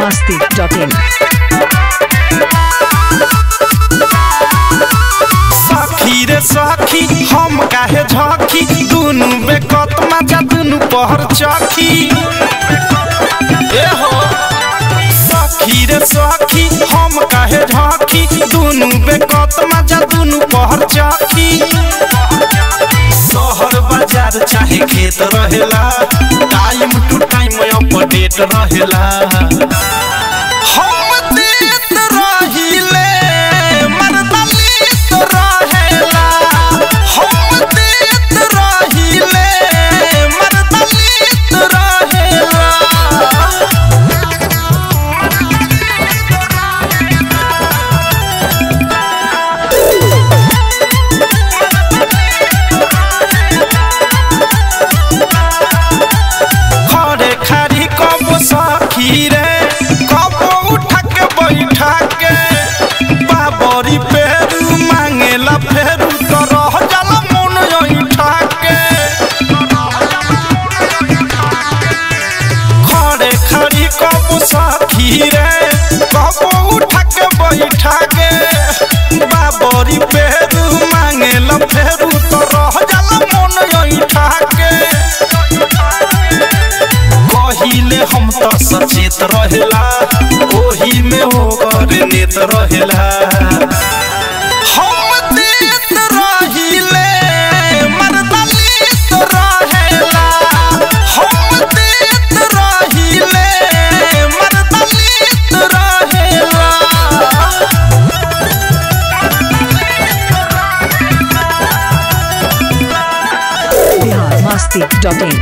masti.in. सखी रे सखी हम काहे झखी दुनु बेकत मजा दुनु पहर चखी ए हो सखी रे सखी हम काहे झखी दुनु बेकत मजा दुनु पहर चखी शहर बाजार चाहे खेत रहेला टाइम टू टाइम अपडेट रहेला हम देत रहिले मर्दलीत रहेला हम देत रहिले मर्दलीत रहेला खड़े खारी कब सखी रे कब उठा के बैठा के बाबरी पेरू मांगेला फेरू तो रह जाला मन ऐठा के खड़े खारी कब सखी रे कब उठा के बैठा के बाबरी पेरू मांगेला फेरू तो रह जाला मन ऐठा के कहिले हम त सचेत रहेला ओही में होकर नेत रहेला हम देत रहिले मर्दलीत रहेला हम देत रहिले मर्दलीत रहेला Bihar masti.in.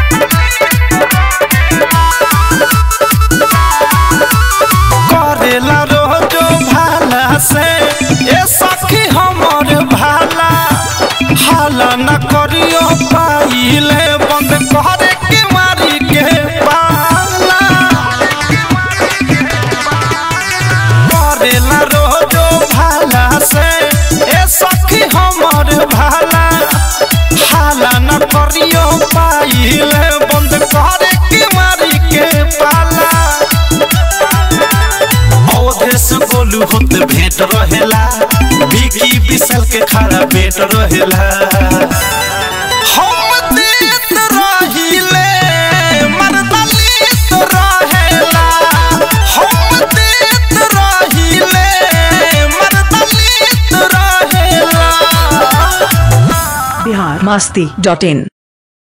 करेला रोजो भाला से ए सखी हमर भाला हाला न करियो पाइले बंद करे के मारी के पाला करेला रोजो भाला से ए सखी हमर भाला हाला न करियो पाइले बंद करे के मारी के पाला अवधेश गोलू होत भेंट रहेला बिकी विशाल के खड़ा पेट रहेला हम देत रहिले मर्दलीत रहेला हम देत रहिले मर्दलीत रहेला Bihar masti.in.